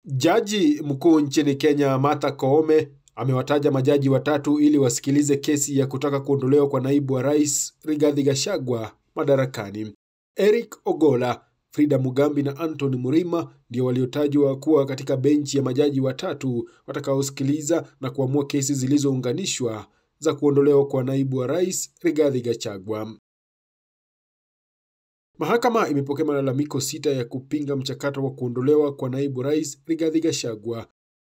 Jaji mkuu nchini Kenya Martha Koome amewataja majaji watatu ili wasikilize kesi ya kutaka kuondolewa kwa naibu wa rais Rigathi Gachagua madarakani. Eric Ogola, Frida Mugambi na Anthony Murima ndio waliotajwa kuwa katika benchi ya majaji watatu watakaosikiliza na kuamua kesi zilizounganishwa za kuondolewa kwa naibu wa rais Rigathi Gachagua. Mahakama imepokea malalamiko sita ya kupinga mchakato wa kuondolewa kwa naibu rais Rigathi Gachagua.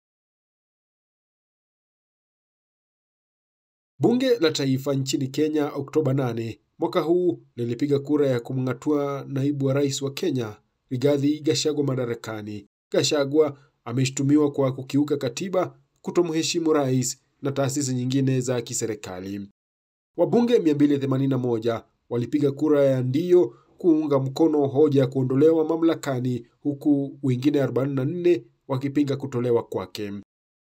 Bunge la Taifa nchini Kenya Oktoba 8 mwaka huu lilipiga kura ya kumng'atua naibu wa rais wa Kenya Rigathi Gachagua madarakani. Gachagua ameshtumiwa kwa kukiuka katiba, kutomheshimu rais na taasisi nyingine za kiserikali. Wabunge 281 walipiga kura ya ndio kuunga mkono hoja ya kuondolewa mamlakani huku wengine 44 wakipinga kutolewa kwake.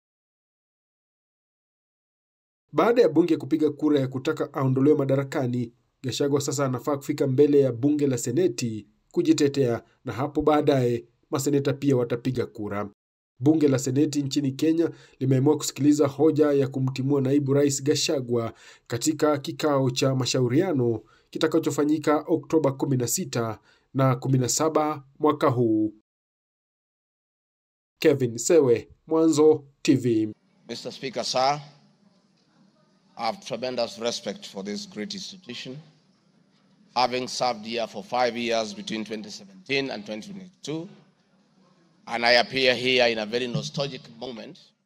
Baada ya bunge kupiga kura ya kutaka aondolewe madarakani, Gachagua sasa anafaa kufika mbele ya bunge la seneti kujitetea, na hapo baadaye maseneta pia watapiga kura. Bunge la seneti nchini Kenya limeamua kusikiliza hoja ya kumtimua naibu rais Gachagua katika kikao cha mashauriano kitakachofanyika Oktoba 16 na 17 mwaka huu. Kevin Sewe, Mwanzo TV. Mr. Speaker, sir, I have tremendous respect for this great institution. Having served here for five years between 2017 and 2022, and I appear here in a very nostalgic moment